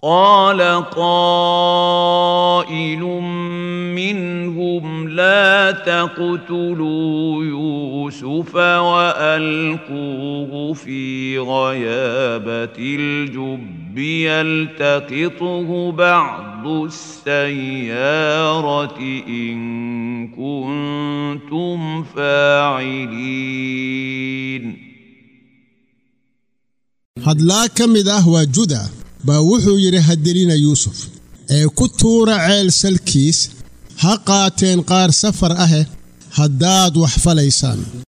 قال قائل منهم لا تقتلوا يوسف والقوه في غيابه الجب يلتقطه بعض السياره ان كنتم فاعلين hadlaa ka mid ah waa juda baa wuxuu yidhi hadelina yuusuf ee ku tuura ceel salkiis ha qaateen qaar safar ahe haddaad wax falaysaan